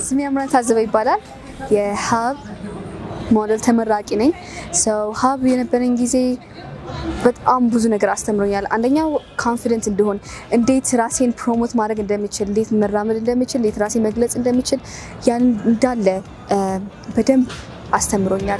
ስሜ አምራን ታዘበ ይባላል። የሀብ ሞዴል ተመራቂ ነኝ። ሰው ሀብ የነበረኝ ጊዜ በጣም ብዙ ነገር አስተምሮኛል። አንደኛው ኮንፊደንት እንድሆን፣ እንዴት ራሴን ፕሮሞት ማድረግ እንደምችል፣ እንዴት መራመድ እንደምችል፣ እንዴት ራሴን መግለጽ እንደምችል ያን እንዳለ በደንብ አስተምሮኛል።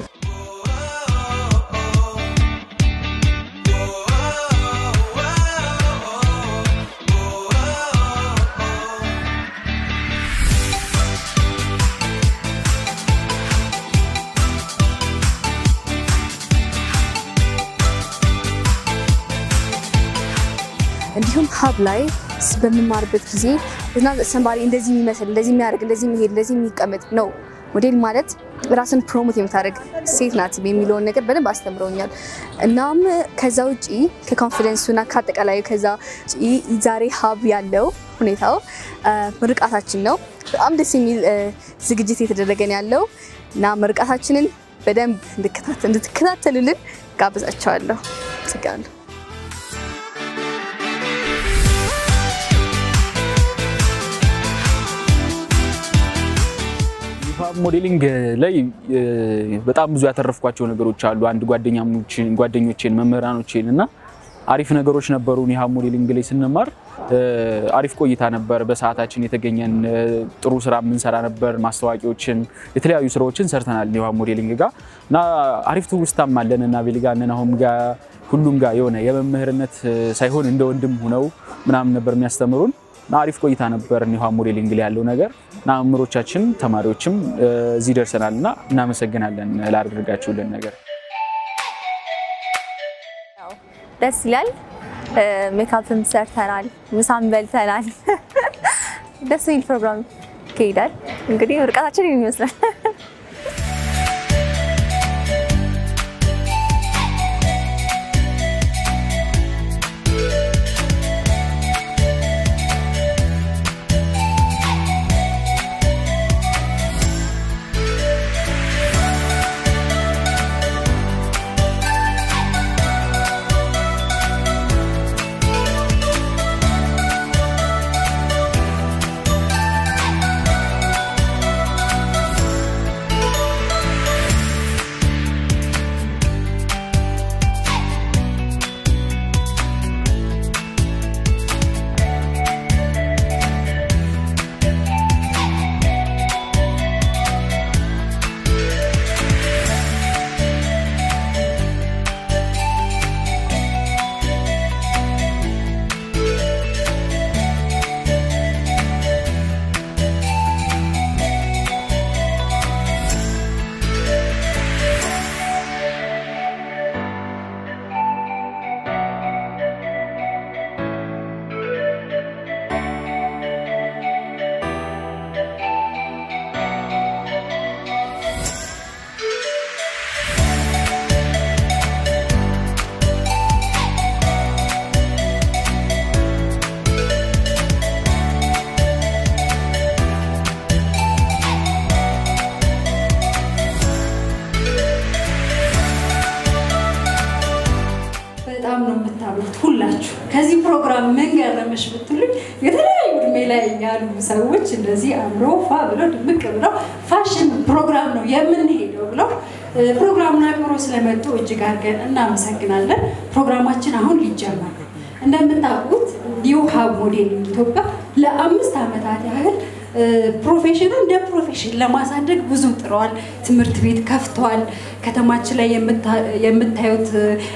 እንዲሁም ሀብ ላይ በምማርበት ጊዜ እና ሰንባሪ እንደዚህ የሚመስል እንደዚህ የሚያደርግ እንደዚህ የሚሄድ እንደዚህ የሚቀመጥ ነው ሞዴል ማለት ራስን ፕሮሞት የምታደርግ ሴት ናት የሚለውን ነገር በደንብ አስተምረውኛል። እናም ከዛ ውጪ ከኮንፊደንሱና ከአጠቃላይ ከዛ ውጪ ዛሬ ሀብ ያለው ሁኔታው ምርቃታችን ነው። በጣም ደስ የሚል ዝግጅት የተደረገን ያለው እና ምርቃታችንን በደንብ እንድትከታተሉልን ጋብዛቸዋለሁ። አመሰግናለሁ። ሂፓፕ ሞዴሊንግ ላይ በጣም ብዙ ያተረፍኳቸው ነገሮች አሉ። አንድ ጓደኞቼን፣ መምህራኖቼን እና አሪፍ ነገሮች ነበሩ። ሂፓፕ ሞዴሊንግ ላይ ስንማር አሪፍ ቆይታ ነበር። በሰዓታችን የተገኘን ጥሩ ስራ የምንሰራ ነበር። ማስታወቂያዎችን፣ የተለያዩ ስራዎችን ሰርተናል ሂፓፕ ሞዴሊንግ ጋር እና አሪፍ ትውስታም አለን እና ቤል ጋር አሁን ጋር ሁሉም ጋር የሆነ የመምህርነት ሳይሆን እንደ ወንድም ሁነው ምናምን ነበር የሚያስተምሩን እና አሪፍ ቆይታ ነበር ሂፓፕ ሞዴሊንግ ላይ ያለው ነገር እና መምህሮቻችን ተማሪዎችም እዚህ ደርሰናል እና እናመሰግናለን ላደረጋችሁልን ነገር። ደስ ይላል። ሜካፕም ሰርተናል፣ ምሳም በልተናል። ደስ የሚል ፕሮግራም ይካሄዳል። እንግዲህ ምርቃታችን ይመስላል። በጣም ነው የምታምሩት ሁላችሁ። ከዚህ ፕሮግራም ምን ገረመሽ ብትሉኝ የተለያዩ እድሜ ላይ ያሉ ሰዎች እንደዚህ አምሮ ፋ ብለው ድምቅ ብለው ፋሽን ፕሮግራም ነው የምንሄደው ብለው ፕሮግራሙን አክብሮ ስለመጡ እጅግ አድርገን እናመሰግናለን። ፕሮግራማችን አሁን ሊጀመር ነው። እንደምታውቁት ኒው ሀብ ሞዴሊንግ ኢትዮጵያ ለአምስት ዓመታት ያህል ፕሮፌሽኑ እንደ ፕሮፌሽን ለማሳደግ ብዙ ጥረዋል። ትምህርት ቤት ከፍተዋል። ከተማችን ላይ የምታዩት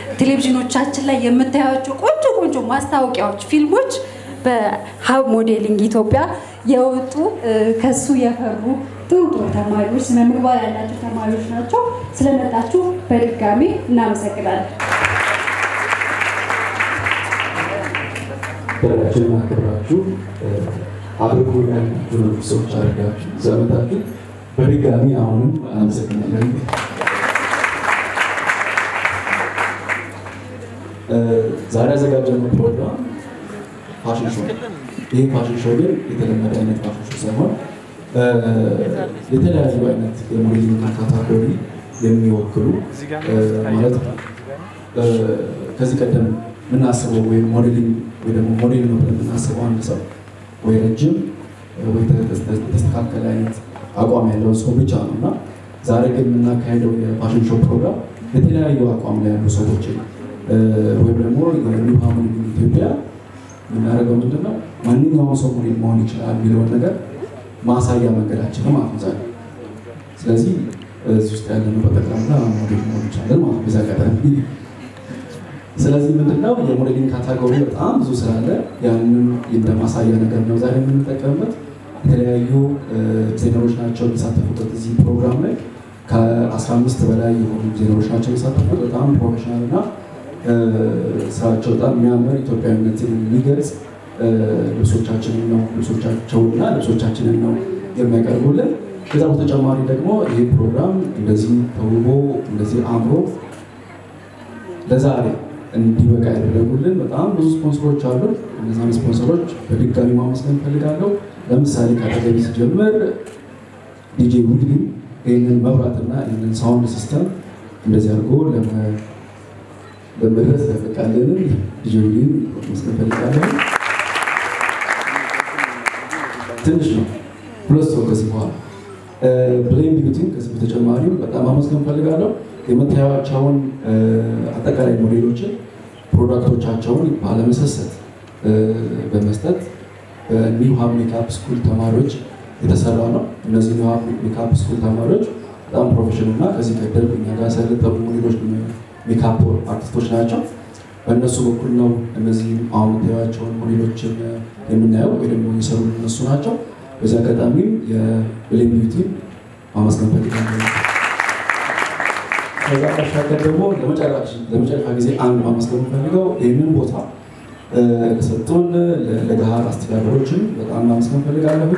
ቴሌቪዥኖቻችን ላይ የምታዩቸው ቆንጆ ቆንጆ ማስታወቂያዎች፣ ፊልሞች በሀብ ሞዴሊንግ ኢትዮጵያ የወጡ ከሱ የፈሩ ጥሩ ጥሩ ተማሪዎች፣ ስነ ምግባር ያላቸው ተማሪዎች ናቸው። ስለመጣችሁ በድጋሚ እናመሰግናለን። ደረጃችንን አክብራችሁ አብርጎናል ብዙ ሰዎች አድርጋችሁ ዘመታችሁ በድጋሚ አሁንም አመሰግናለን። ዛሬ ያዘጋጀነው ፕሮግራም ፋሽን ሾው ይህ ፋሽን ሾው ግን የተለመደ አይነት ፋሽን ሾው ሳይሆን የተለያዩ አይነት የሞዴሊንግ ካታጎሪ የሚወክሉ ማለት ከዚህ ቀደም የምናስበው ወይም ሞዴሊንግ ወይ ደግሞ ሞዴል ነው ብለን የምናስበው አንድ ሰው ወይ ረጅም ወይ የተስተካከለ አይነት አቋም ያለው ሰው ብቻ ነው እና ዛሬ ግን የምናካሄደው የፋሽን ሾው ፕሮግራም የተለያዩ አቋም ላይ ያሉ ሰዎችን ወይም ደግሞ ኒው ሃርሞኒ ኢትዮጵያ የምናደርገው ምንድን ነው ማንኛውም ሰው ሞዴል መሆን ይችላል የሚለውን ነገር ማሳያ መንገዳችን ነው ማለት ነው ዛሬ። ስለዚህ እዚህ ውስጥ ያለነው በጠቅላላ ሞዴል መሆን ይቻላል ማለት ነው። በዛ አጋጣሚ ስለዚህ ምንድነው የሞዴሊንግ ካታጎሪ በጣም ብዙ ስላለ ያንን እንደ ማሳያ ነገር ነው ዛሬ የምንጠቀምበት። የተለያዩ ዲዛይነሮች ናቸው የሚሳተፉበት እዚህ ፕሮግራም ላይ ከ15 በላይ የሆኑ ዲዛይነሮች ናቸው የሚሳተፉት። በጣም ፕሮፌሽናል እና ስራቸው በጣም የሚያምር ኢትዮጵያዊነትን የሚገልጽ ልብሶቻችንን ነው ልብሶቻቸውና ልብሶቻችንን ነው የሚያቀርቡልን። ከዛ በተጨማሪ ደግሞ ይህ ፕሮግራም እንደዚህ ተውቦ እንደዚህ አምሮ ለዛሬ እንዲበቃ ያደረጉልን በጣም ብዙ ስፖንሰሮች አሉ። እነዛን ስፖንሰሮች በድጋሚ ማመስገን እፈልጋለሁ። ለምሳሌ ከአጠገቢ ሲጀምር ዲጄ ዊድሊ ይህንን መብራትና ይህንን ሳውንድ ሲስተም እንደዚህ አድርጎ ለመድረስ ያፈቃልንን ዲጄ ዊድሊ ማመስገን እፈልጋለሁ። ትንሽ ነው፣ ሁለት ሰው ከዚህ በኋላ ብሌን ቢዩቲን ከዚህ በተጨማሪም በጣም ማመስገን እፈልጋለሁ። የምታዩዋቸውን አጠቃላይ ሞዴሎችን ፕሮዳክቶቻቸውን ባለመሰሰት በመስጠት በኒው ሀብ ሜካፕ ስኩል ተማሪዎች የተሰራ ነው። እነዚህ ኒው ሀብ ሜካፕ ስኩል ተማሪዎች በጣም ፕሮፌሽናል እና ከዚህ ቀደም እኛ ጋር ያሰለጠኑ ሞዴሎች ሜካፕ አርቲስቶች ናቸው። በእነሱ በኩል ነው እነዚህ አሁን የምታዩዋቸውን ሞዴሎችን የምናየው ወይ ደግሞ የሰሩ እነሱ ናቸው። በዚህ አጋጣሚም የብሌን ቢዩቲን ማመስገን ፈልጋለሁ። ከዛ ባሻገር ደግሞ ለመጨረሻ ጊዜ አንድ ማመስገን የምፈልገው ይህንን ቦታ ለሰጡን ለገሃር አስተዳደሮችን በጣም ማመስገን ፈልጋለሁ።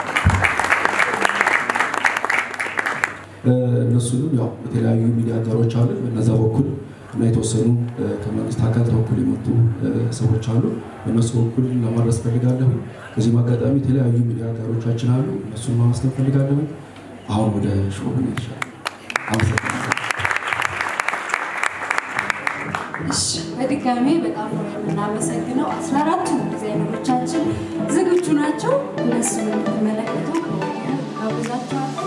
እነሱንም ያው የተለያዩ ሚዲያ አጋሮች አሉ። በነዛ በኩል እና የተወሰኑ ከመንግስት አካል ተወኩል የመጡ ሰዎች አሉ። በእነሱ በኩል ለማድረስ ፈልጋለሁ። በዚህም አጋጣሚ የተለያዩ ሚዲያ አጋሮቻችን አሉ። እነሱን ማመስገን ፈልጋለሁ። አሁን ወደ ሾው ይሻል። አመሰግናለሁ። እሺ በድጋሜ በጣም ነው የምናመሰግነው። አስራ አራቱ ዲዛይነሮቻችን ዝግጁ ናቸው። እነሱን እንድትመለከቱ ጋብዛችኋለሁ።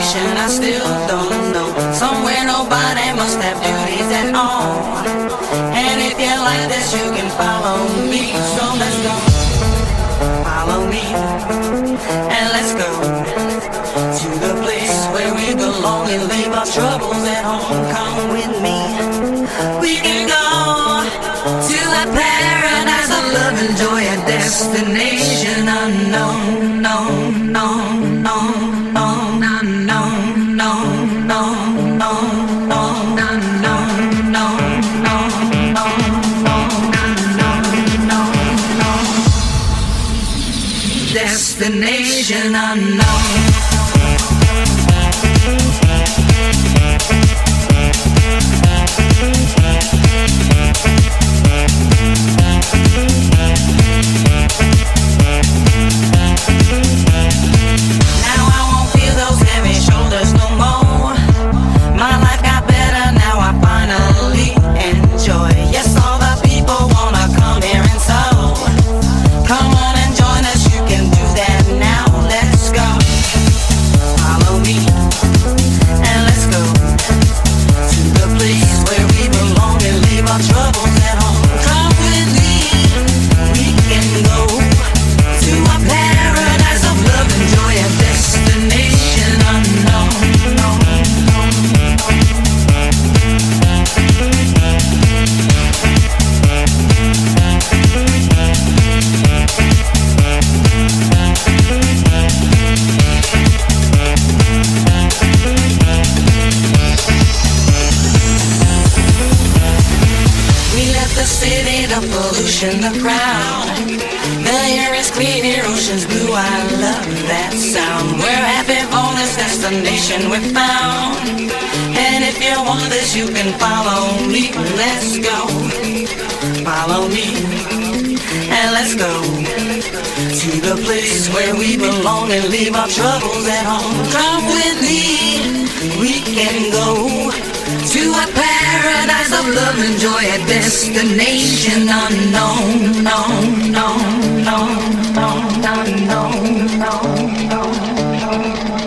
destination I still don't know. Somewhere nobody must have duties at all. And if you like this, you can follow me. So let's go. Follow me. And let's go to the place where we belong and leave our troubles at home. Come with me. We can go to a paradise of love and joy, a destination unknown, no, no, no, no, no, no, no, no, no, no, no, no, no, no, no, no, Destination unknown. Now I won't feel those heavy shoulders no more. My life got better now. I finally enjoy. Yes, all the people wanna come here and so. Come on and join us. You can do that now. Let's go. Follow me and let's go to the place where we belong and leave our troubles at home. Come with me. We can go to a paradise of love and joy, a destination unknown. We left the city, the pollution, the crowd. The air is clear, ocean's blue. I love that sound. We're happy for this destination we found. And if you want this, you can follow me. Let's go. Follow me. And let's go to the place where we belong and leave our troubles at home. Come with me. We can go to a paradise of love and joy, a destination unknown, no, no, no, no, no, no, no, no.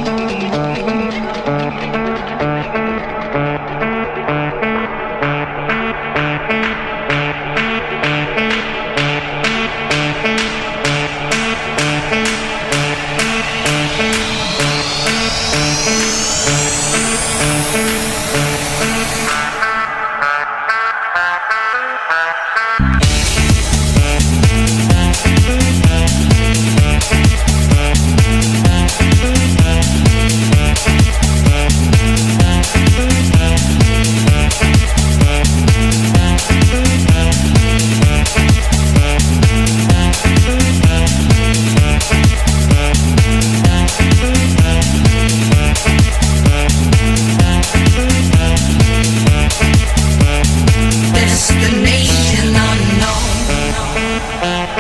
Destination unknown.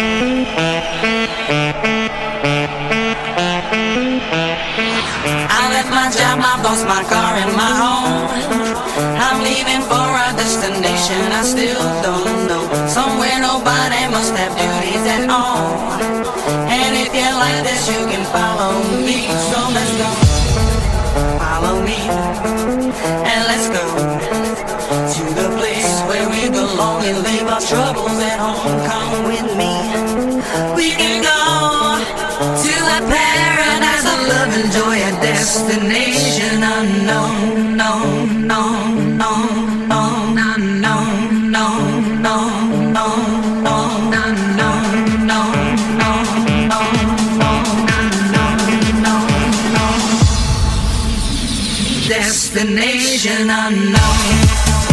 I left my job, my boss, my car, and my home. I'm leaving for a destination I still don't know. Somewhere nobody must have duties at all. And if you like this, you can follow me. So let's go. Follow me. And let's go to the place where we belong and leave our troubles at home. Come with me. We can go to a paradise of love and joy, a destination unknown. No, no, no, no, no, no, no, no, no, no, no, no, no, no, no, no. Destination unknown.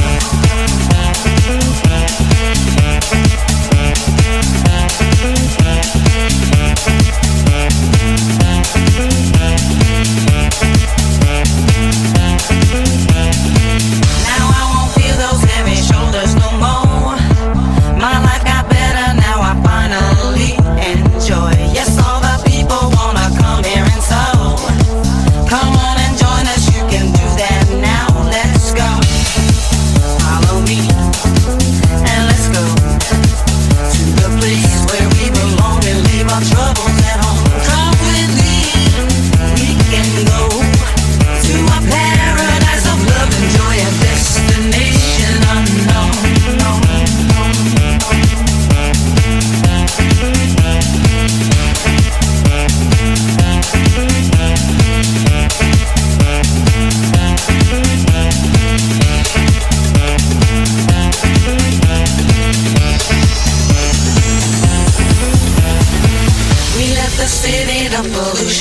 Now I won't feel those heavy shoulders no more. My life got better now. I finally enjoy. Yes, all the people wanna come here and so. Come on and join us. You can do that now. Let's go. Follow me and let's go to the place where we belong and leave our troubles at home. Come with me. We can go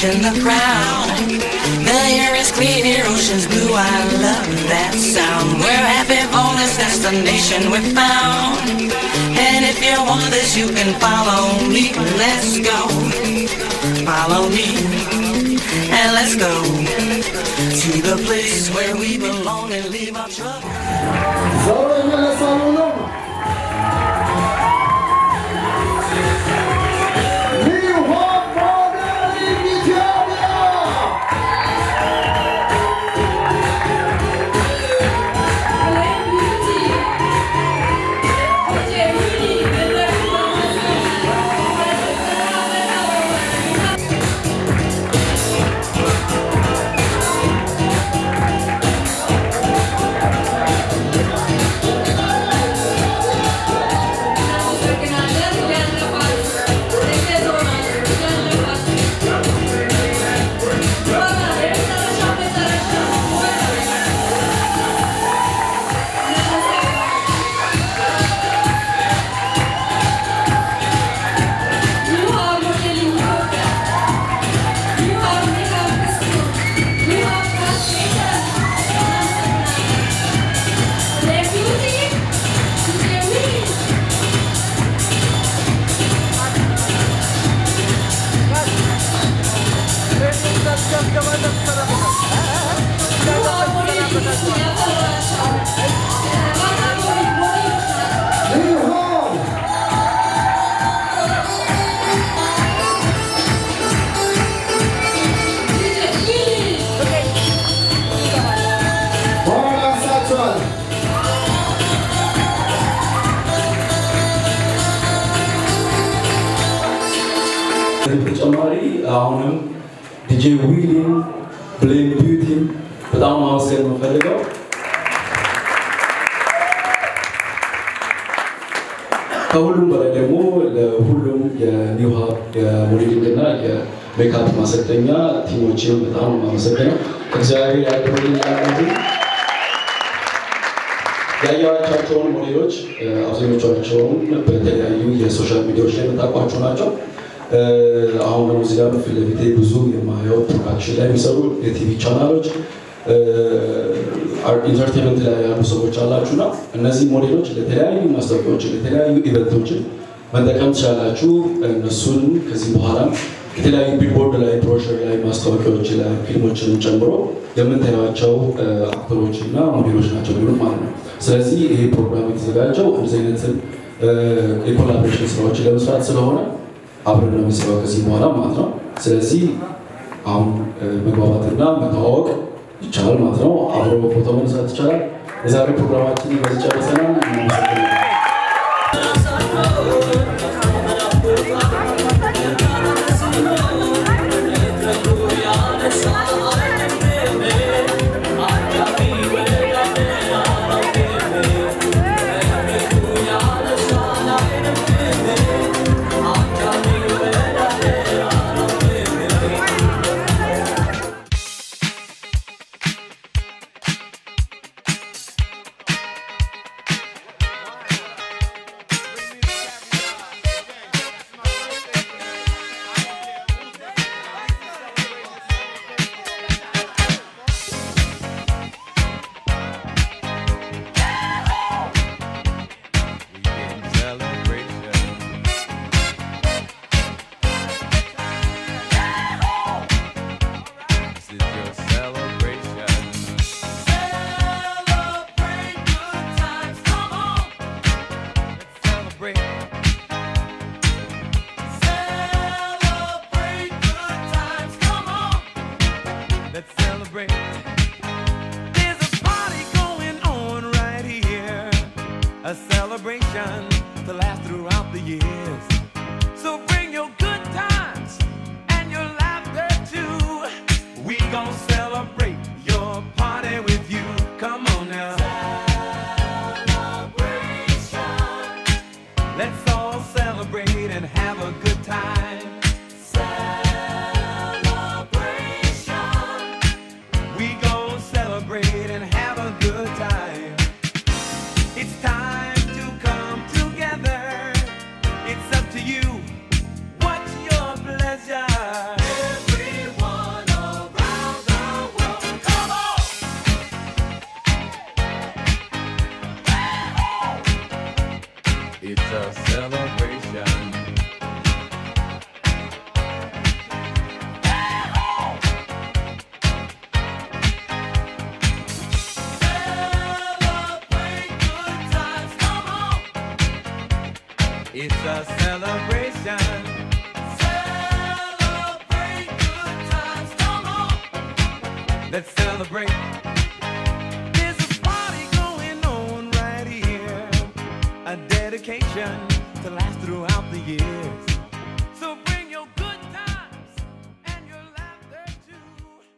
reaching the crown. The air is clear, ocean's blue. I love that sound. We're happy for this destination we found. And if you want this, you can follow me. Let's go. Follow me. And let's go to the place where we belong and leave our troubles. በተጨማሪ አሁንም ዲጄ ዊሊን ብሌን ቢዩቲን በጣም ማመስገን የምፈልገው ከሁሉም በላይ ደግሞ ለሁሉም የኒው ሀብ የሞዴሊንግ እና የሜካፕ ማሰልጠኛ ቲሞችን በጣም ማመሰግነው። እግዚአብሔር ያድርግልኝ ያሉት ያየኋቸውን ሞዴሎች አብዛኞቻቸውን በተለያዩ የሶሻል ሚዲያዎች ላይ የምታውቋቸው ናቸው። አሁን ደግሞ እዚህ ጋር ፊት ለፊቴ ብዙ የማየው ፕሮዳክሽን ላይ የሚሰሩ የቲቪ ቻናሎች ኢንተርቴንመንት ላይ ያሉ ሰዎች አላችሁና እነዚህ ሞዴሎች ለተለያዩ ማስታወቂያዎችን ለተለያዩ ኢቨንቶችን መጠቀም ትችላላችሁ። እነሱን ከዚህ በኋላ የተለያዩ ቢልቦርድ ላይ፣ ብሮሸር ላይ፣ ማስታወቂያዎች ላይ ፊልሞችን ጨምሮ የምታዩቸው አክተሮች እና ሞዴሎች ናቸው የሚሆኑት ማለት ነው። ስለዚህ ይሄ ፕሮግራም የተዘጋጀው እንደዚህ አይነት የኮላቦሬሽን ስራዎችን ለመስራት ስለሆነ አብረን ነው የምንሰራው ከዚህ በኋላ ማለት ነው። ስለዚህ አሁን መግባባትና መተዋወቅ ይቻላል ማለት ነው። አብሮ ፎቶ መነሳት ይቻላል። የዛሬ ፕሮግራማችን በዚህ ጨርሰናል። እናመሰግናለን። This is your celebration. Let's celebrate. Let's celebrate. There's a party going on right here. A celebration to last throughout the years. So bring your good times and your laughter too. We gon' celebrate your party with you. Come on now. Let's all celebrate and have a good time. We gon' celebrate and have a good time. It's time to come together. It's up to you. What's your pleasure? It's a celebration. Celebrate good times, come on. Let's celebrate. There's a party going on right here. A dedication to last throughout the years. So bring